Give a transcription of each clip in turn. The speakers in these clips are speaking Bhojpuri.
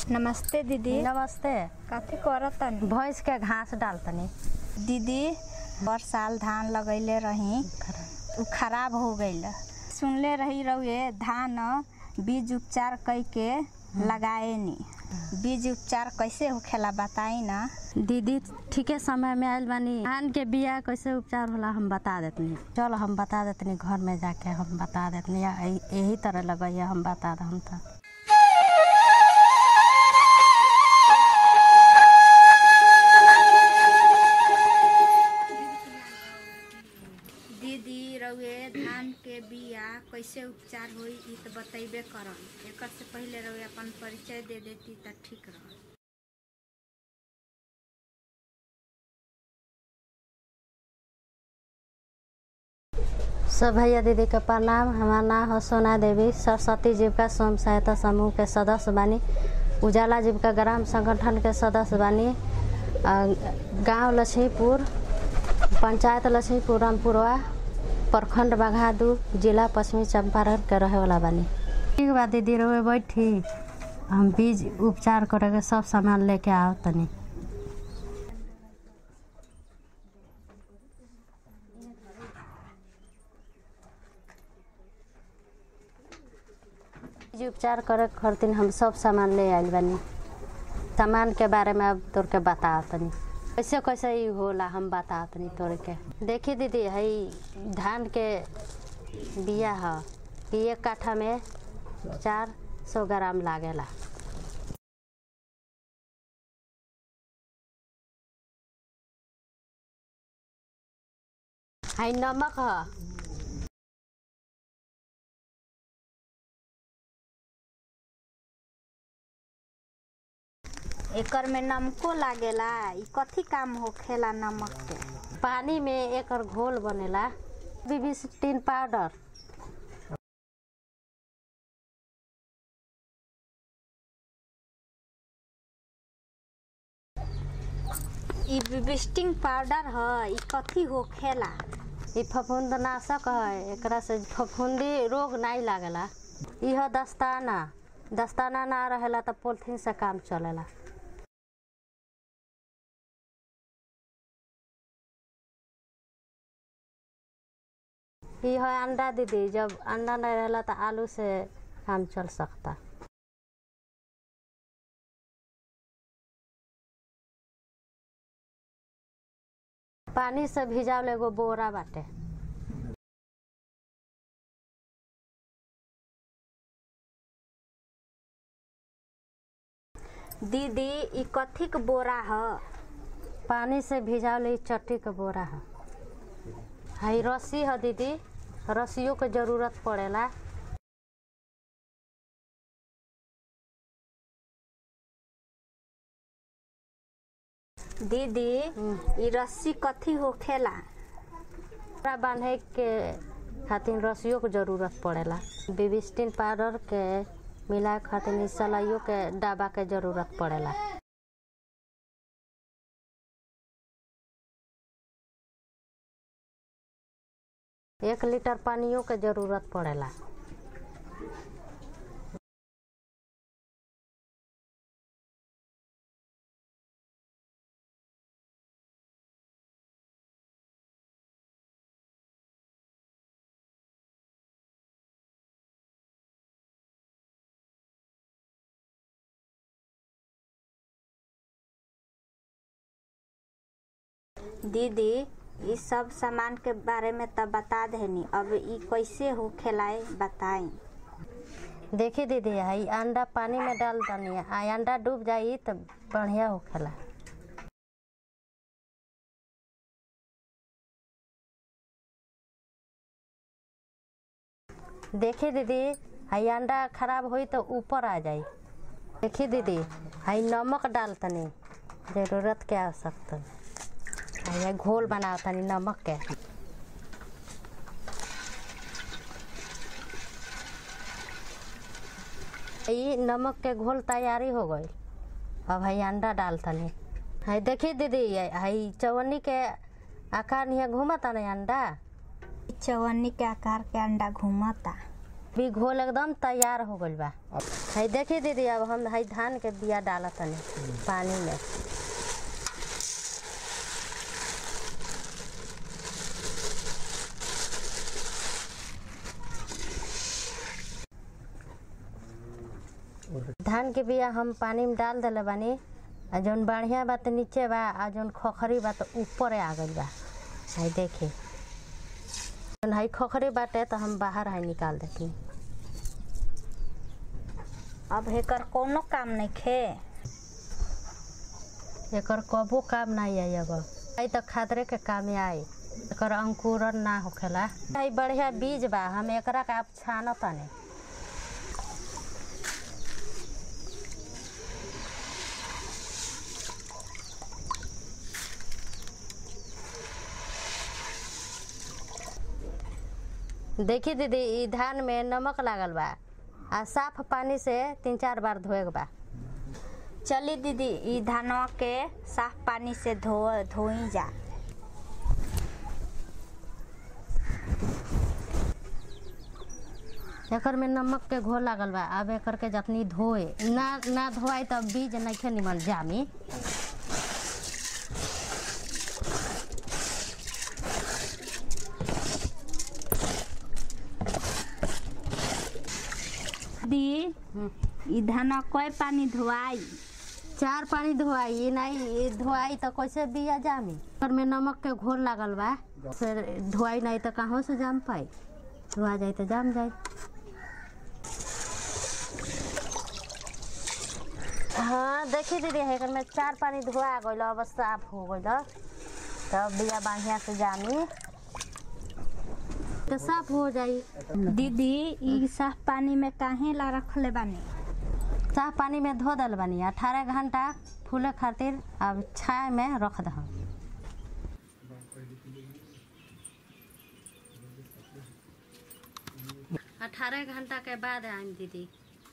नमस्ते दीदी नमस्ते काफी करतनी भैंस के घास डालतनी दीदी हर साल धान लगैले रही उ खराब हो गईल सुनले रही रहुए धान बीज उपचार कई के लगाए नी बीज उपचार कैसे होखेला बताई ना दीदी ठीके समय में आयल बानी धान के बिया कैसे उपचार होला हम बता देतनी चल हम बता देतनी घर में जाके हम बता देतनी या यही- यही तरह लगैया हम बता दम तो दीदी रउए धान के बिया कैसे उपचार होई ई तो बतैबे करम एकर से पहले रउए अपन परिचय दे देती त ठीक रह सब भैया दीदी के प्रणाम हमार नाम है सोना देवी सरस्वती जीविका स्वयं सहायता समूह के सदस्य बानी उजाला जीविका ग्राम संगठन के सदस्य बानी अ, गांव लक्ष्मीपुर पंचायत लक्ष्मीपुर रामपुरवा प्रखंड बघादू जिला पश्चिमी चंपारण के रहे वाला बानी ठीक बा दीदी रहे बैठी हम बीज उपचार करे के सब सामान लेके आओ तनी बीज उपचार करे खातिर हम सब सामान ले आइल बानी सामान के बारे में अब तोर के बताओ तनी कैसे कैसे ई होला हम बताओ तनी तोर के देखी दीदी हई धान के बिया ह कि एक काठा में चार सौ ग्राम लागेला हई नमक ह एकर में नमको लागेला ई कथी काम होखेला नमक के पानी में एकर घोल बनेला बीबीसिटीन पाउडर ई विस्टिंग पाउडर ह ई कथी होखेला ई फफूंदनाशक है एकरा से फफूंदी रोग नहीं लागेला यह दस्ताना दस्ताना ना रहेला तो पोलिथीन से काम चलेला ई है अंडा दीदी जब अंडा नहीं रहेला तो आलू से काम चल सकता पानी से भिजावल एगो बोरा बाटे दीदी ई कथी के बोरा ह पानी से भिजावल ई चट्टी के बोरा है हई रस्सी है दीदी रस्सियों के जरूरत पड़ेला दीदी ई रस्सी कथी होखेला कपड़ा बांधे के खातिर रस्सियों के जरूरत पड़ेला बिबिस्टिन पाउडर के मिलाए खातिर ई सलाइयों के डब्बा के जरूरत पड़ेला एक लीटर पानियों के जरूरत पड़ेला दीदी ई सब सामान के बारे में त बता देनी अब ई कैसे होखेला ए बताई देखी दीदी हई अंडा पानी में डाल दनी आ अंडा डूब जाई तो बढ़िया होखेला देखी दीदी हई अंडा खराब होई तो ऊपर आ जाई देखी दीदी हई नमक डाल तनी जरूरत के आवश्यकता हई घोल बनाओ तनी नमक के ई नमक के घोल तैयारी हो गई अब हई अंडा डाल तनी हई देखी दीदी हई चवन्नी के आकार नियर घूमता नहीं अंडा चवन्नी के आकार के अंडा घूमता भी घोल एकदम तैयार हो गइल बा है देखी दीदी अब हम है धान के बिया डालत तनी पानी में धान के बिया हम पानी में डाल दिले बानी आ जौन बढ़िया बा त नीचे बा आ जौन खखरी बा त ऊपर आ गइल बा है देखी जौन है खखरी बाटे तो हम बाहर है निकाल देती अब एकर कोनो काम नहीं खे एकर कबो काम नहीं आई अब आई तो खादरे के काम आई एकर अंकुरन ना होखेला है बढ़िया बीज बा हम एकरा के आप छान तने देखी दीदी ई धान में नमक लागल बा आ साफ पानी से तीन चार बार धोए के बा चली दीदी ई धानवा के साफ पानी से धो धोई जा एकर में नमक के घोल लागल बा अब एकर के जतनी धोए ना ना धोआई तब बीज नइखे निमन जामी दी ई धानवा कई पानी धोआई चार पानी धोआई ई नहीं ई धोआई तो कैसे बिया जामी एकर में नमक के घोल लागल बा फिर धोआई नहीं तो कहाँ से जाम पाई धोआ जाए तो जाम जाए हाँ देखी दीदी एकर में चार पानी धोआ गइल अब साफ हो गइल तब बिया बढ़िया से जामी तो साफ हो जाई दीदी ई साफ पानी में काहे ला रखले बानी साफ पानी में धो दल बानी अठारह घंटा फूले खातिर अब छाया में रख दह अठारह घंटा के बाद आइम दीदी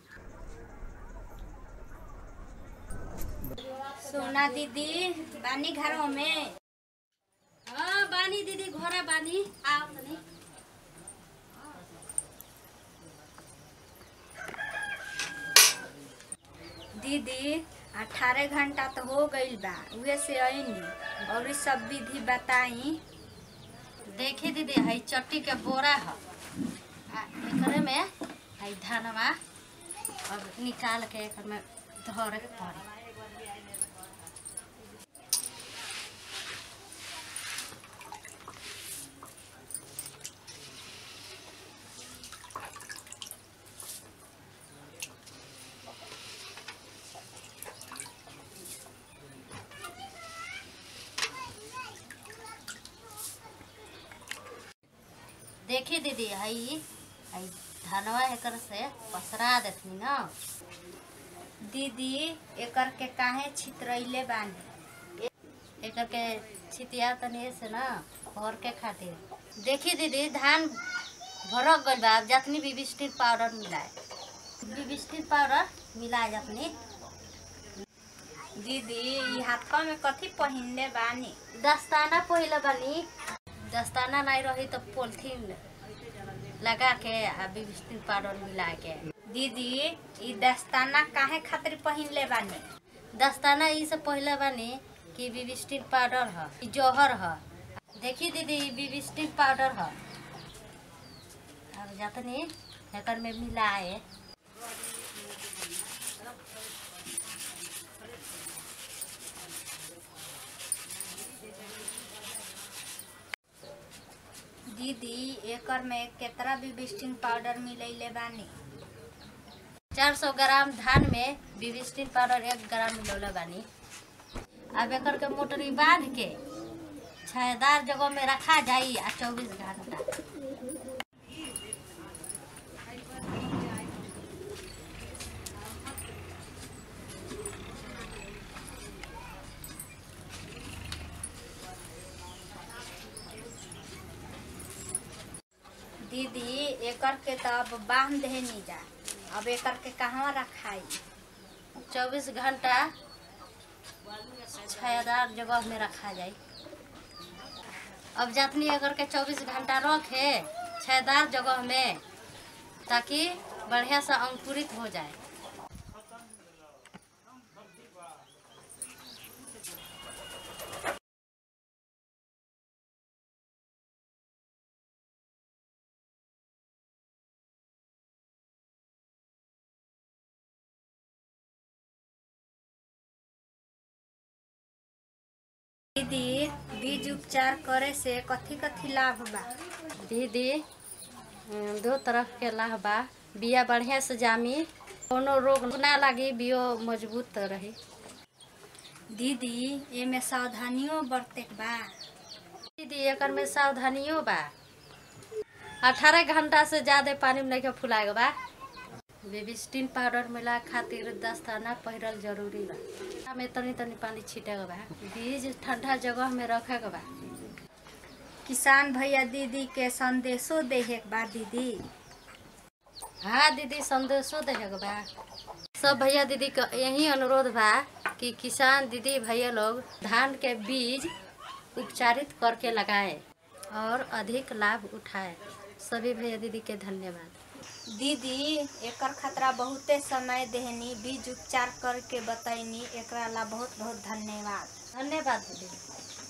सोना दीदी बानी घरों में हाँ बानी दीदी घोड़ा बानी आओ तनी दीदी अठारह घंटा तो हो गईल बा उहे से आईनी और ई सब विधि बताई देखी दीदी हई चट्टी के बोरा ह आ एकरे में हई धानवा अब निकाल के एकर में धरे के पड़ी देखी दीदी हई हई धनवा एकर से पसरा देतनी ना दीदी एकर के काहे छितरैले बानी एकर के छितिया तनी से ना भर के खातिर देखी दीदी धान भरक गइल बा अब जतनी भी बिस्टिर पाउडर मिलाए बिस्टिर पाउडर मिलाए जतनी दीदी ई हाथवा में कथी पहिनले बानी दस्ताना पहिले बनी दस्ताना नहीं रही तो पोलिथीन लगा के आ बिस्टिर पाउडर मिला के दीदी ई दस्ताना काहे खातिर पहिनले बानी दस्ताना ई से पहले बानी कि बिबिस्टिन पाउडर ह ई जौहर ह देखी दीदी ई बिबिस्टिन पाउडर ह अब जतनी एकर में मिलाए दीदी एकर में केतना बिबिस्टिन पाउडर मिलैले बानी 400 ग्राम धान में बिबिस्टिन पाउडर एक ग्राम मिलौले बानी अब एकर के मोटरी बांध के छायादार जगह में रखा जाई आ चौबीस घंटा दीदी एकर के तो अब बांध देनी जा अब एकर के कहवा रखाई चौबीस घंटा छायादार जगह में रखा जाए अब जतनी अगर के चौबीस घंटा रखे छायादार जगह में ताकि बढ़िया से अंकुरित हो जाए दीदी बीज उपचार करे से कथी कथी लाभ बा दीदी अम, दो तरह के लाभ बा बिया बढ़िया से जामी कोनो रोग ना लागी बियो मजबूत रही दीदी एमे सावधानियों बरते के बा दीदी एकर में सावधानियों बा अठारह घंटा से ज्यादा पानी में नहीं फुलाएगा बा बेबिस्टिन पाउडर मिला खातिर दस्ताना पहिरल जरूरी बा में तनी तनी पानी छीटेगा बा बीज ठंडा जगह में रखेगा बा किसान भैया दीदी के संदेशो देहे के बा दीदी हाँ दीदी संदेशो देगा बा सब भैया दीदी का यही अनुरोध बा कि किसान दीदी भैया लोग धान के बीज उपचारित करके लगाए और अधिक लाभ उठाए सभी भैया दीदी के धन्यवाद दीदी एकर खतरा बहुते समय देहनी बीज उपचार करके बतैनी एकरा ला बहुत बहुत धन्यवाद धन्यवाद दीदी